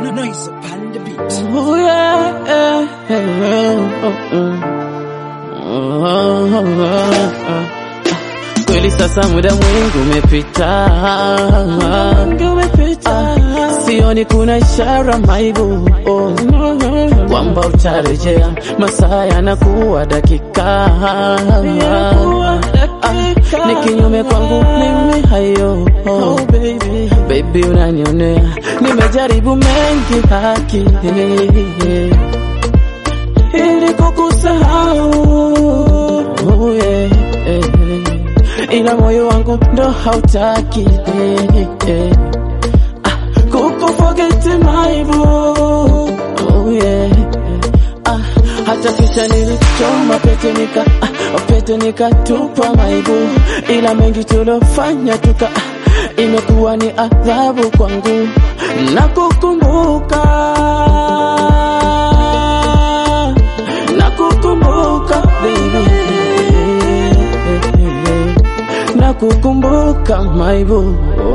noise upon the beat. Oh, yeah, yeah, yeah, oh, oh, oh, oh, oh. Kweli sasa muda mwingi umepita, Ah, sioni kuna ishara maibu oh, kwamba utarejea, masaa yanakuwa dakika, Ah, ni kinyume kwangu mimi hayo oh, baby, baby unanionea, nimejaribu mengi haki ili kukusahau oh, yeah, yeah. ila moyo wangu ndo hautaki eh, eh. Ah, kukufogeti maibu oh, yeah. Ah, hata picha nilichoma pete nika ah, pete nikatupa maibu, ila mengi tulofanya tuka ah, imekuwa ni adhabu kwangu na kukumbuka na kukumbuka baby na kukumbuka maibu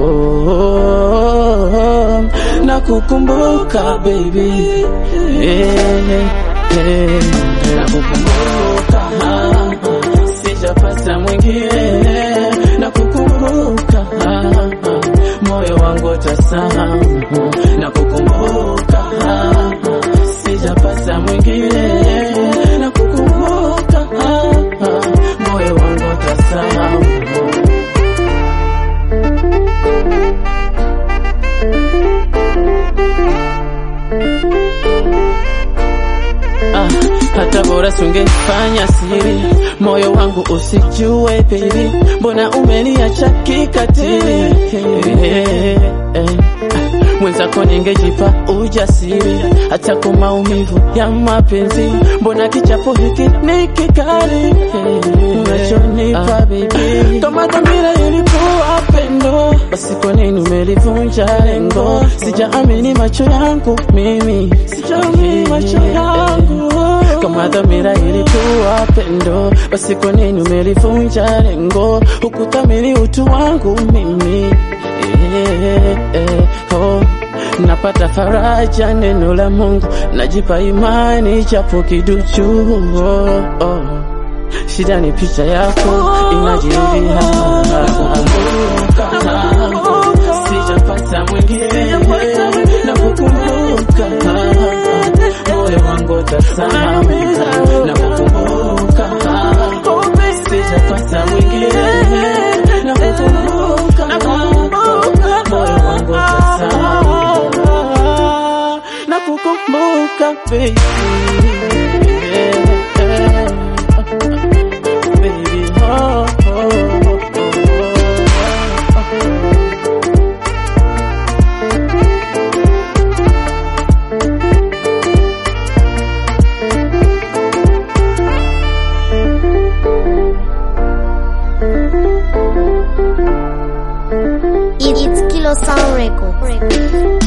oh, na kukumbuka baby yeah, yeah. na kukumbuka sijapata mwingine na kukumbuka moyo wangu tasahau na kukumbuka sijapata mwingine na kukumbuka moyo wangu tasahau Ah, hata bora sungefanya siri, moyo wangu usijue baby, mbona umeniacha kikatili eh, eh. Mwenzako ningejipa ujasiri, hata kwa maumivu ya mapenzi, mbona kichapo hiki ni kikali eh, unachonipa baby, kama dhamira ilikuwa pendo, basi kwa nini umelivunja lengo? Sijaamini macho yangu mimi, sijaamini macho yangu kama dhamira ilikuwa pendo, basi kwa nini umelivunja lengo? Hukuthamini utu wangu mimi eh, eh, oh. Napata faraja neno la Mungu, najipa imani japo kiduchu oh, oh. Shida ni picha yako inajirudia, nakukumbuka sijapata mwingine, nakukumbuka moyo wangu tasahau, nakukumbuka sijapata mwingine, nakukumbuka moyo wangu tasahau, nakukumbuka baby baby oh, oh, oh, It's Kilo Sound Records.